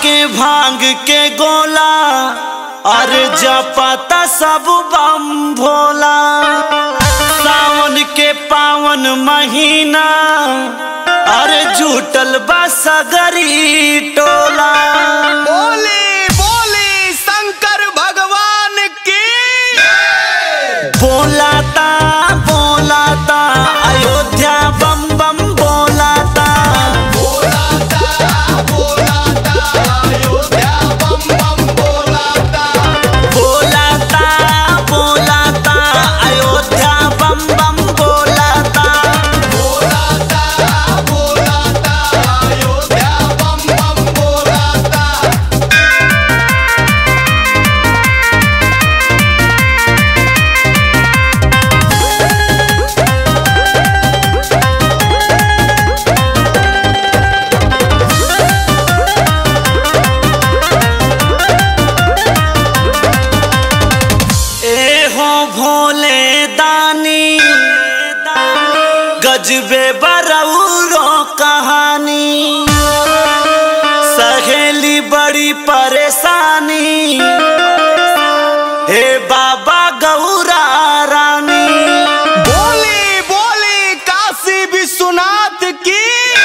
के भांग के गोला अरे जपता सब बम भोला सावन के पावन महीना अरे जुटल बा सगरी टोला बोली बोली शंकर भगवान की बोलाता बोलाता अयोध्या बम बम बोलाता बोलाता बोलाता अयोध्या बम बम बोलाता बोलाता बोलाता अयोध्या बम बम बोलाता बोलाता बोलाता अयोध्या बम बम बोलाता ए हो भोले दानी गजबे बरौरो कहानी सहेली बड़ी परेशानी हे बाबा गौरा रानी बोली बोली काशी विश्वनाथ की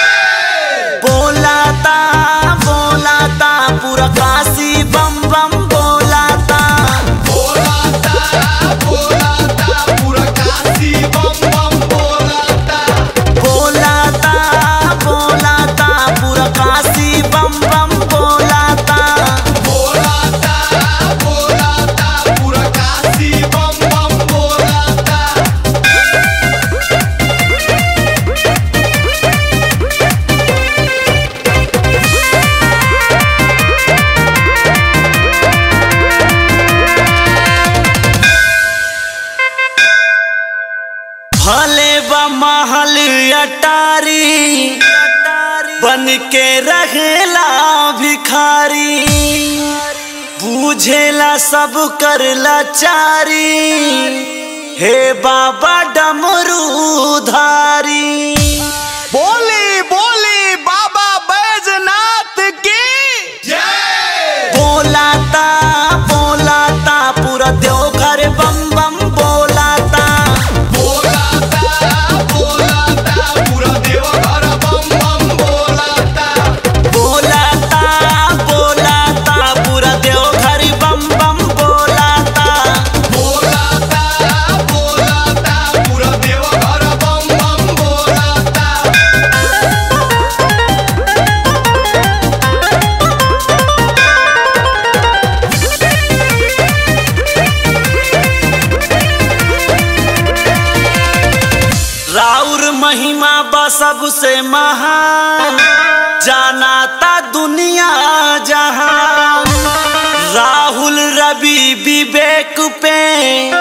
बोलाता बोलाता पूरा काशी बम बम बोलाता बोलाता बोलाता पूरा काशी बम बम बोलाता बोलाता बोलाता पूरा काशी बम बम बोलाता बोलाता बोलाता पूरा काशी बम बम बोलाता भले ब महल अटारी बन के रहेला भिखारी बूझेला सब कर लाचारी हे बाबा डमरूधारी बोली बोली बाबा बैजनाथ की जय बोलाता बोलाता पूरा देवघर बम बम बोलाता बोलाता बोलाता पूरा देवघर बम बम बोलाता बोलाता बोलाता पूरा देवघर बम बम बोलाता बोलाता बोलाता पूरा देवघर बम बम बोलाता राउर महिमा बा सबसे महान जानाता दुनिया जहान राहुल रवि विवेक पे